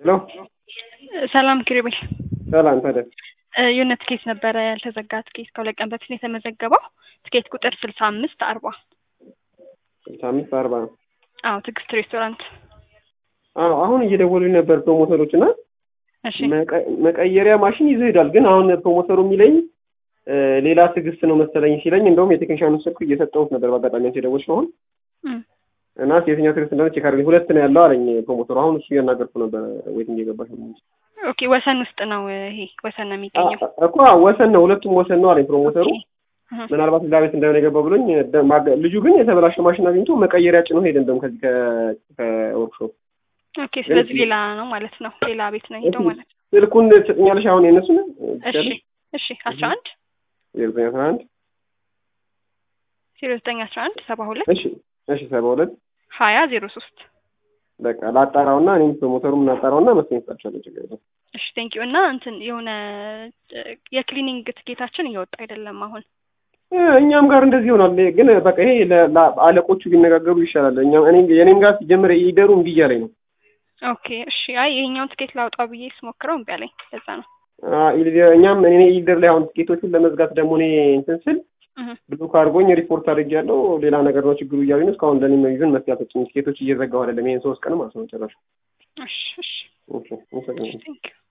ሄሎ ሰላም ኪሩቤል። ሰላም ታዲያ የሆነ ትኬት ነበረ ያልተዘጋ ትኬት ከሁለት ቀን በፊት ነው የተመዘገበው። ትኬት ቁጥር ስልሳ አምስት አርባ ስልሳ አምስት አርባ አዎ ትዕግስት ሬስቶራንት። አዎ አሁን እየደወሉኝ ነበር ፕሮሞተሮች እና እሺ መቀ- መቀየሪያ ማሽን ይዞ ሄዷል። ግን አሁን ፕሮሞተሩ የሚለኝ እ፣ ሌላ ትዕግስት ነው መሰለኝ ሲለኝ፣ እንደውም የቴክኒሻኑ ስልክ እየሰጠሁት ነበር በአጋጣሚ አንቺ የደወልሽ ነው አሁን እም፣ እና የትኛው ትዕግስት እንደሆነ ቼክ አድርገኝ። ሁለት ነው ያለው አለኝ ፕሮሞተሩ። አሁን እሱ እያናገርኩ ነበር ዌቲንግ የገባሽ ነው እንጂ ኦኬ ወሰን ውስጥ ነው ይሄ ወሰን ነው የሚገኘው። አ- እኮ ወሰን ነው ሁለቱም ወሰን ነው አለኝ ፕሮሞተሩ። ኦኬ፣ እህ፣ ምናልባት ሌላ ቤት እንደሆነ የገባው ብሎኝ ደ- ማገ- ልጁ ግን የተበላሸ ማሽን አግኝቶ መቀየሪያ ጭኖ ሄደ። እንደውም ከዚህ ከ- ከወርክሾፕ ኦኬ ስለዚህ ሌላ ነው ማለት ነው። ሌላ ቤት ነው ሄደው ማለት ነው። ስልኩን ትሰጥኛለሽ? አሁን የእነሱን እሺ እሺ አስራ አንድ የዘጠኝ አስራ አንድ ዜሮ ዘጠኝ አስራ አንድ ሰባ ሁለት እሺ እሺ ሰባ ሁለት ሀያ ዜሮ ሶስት በቃ ላጣራውና እኔም ፕሮሞተሩም እናጣራውና መስሎኝ ሰጣቸዋለሁ። ችግር የለም። እሺ ቴንክ ዩ እና እንትን የሆነ እ፣ የክሊኒንግ ትኬታችን እየወጣ አይደለም አሁን እ፣ እኛም ጋር እንደዚህ ይሆናል። ግን በቃ ይሄ ለ- ለ- አለቆቹ ቢነጋገሩ ይሻላል። እኛም እኔ የኔም ጋር ሲጀምር ይደሩ እምቢ እያለኝ ነው። ኦኬ እሺ አይ ይሄኛውን ትኬት ላውጣው ብዬ ስሞክረው እምቢ አለኝ ለዛ ነው አ፣ ኢልደ- እኛም እኔ ኢልደር ላይ አሁን ቲኬቶቹን ለመዝጋት ደግሞ እኔ እንትን ስል እህ፣ ብሎክ አድርጎኝ ሪፖርት አድርጌያለሁ። ሌላ ነገር ነው ችግሩ እያሉኝ ነው። እስካሁን ለእኔ ይዘን መፍትሄ አልሰጡኝም። ቲኬቶች እየዘጋሁ አይደለም። ይሄን ሶስት ቀን ማለት ነው ጨራሽ። እሺ እሺ ኦኬ፣ አመሰግናለሁ። ቴንክ ዩ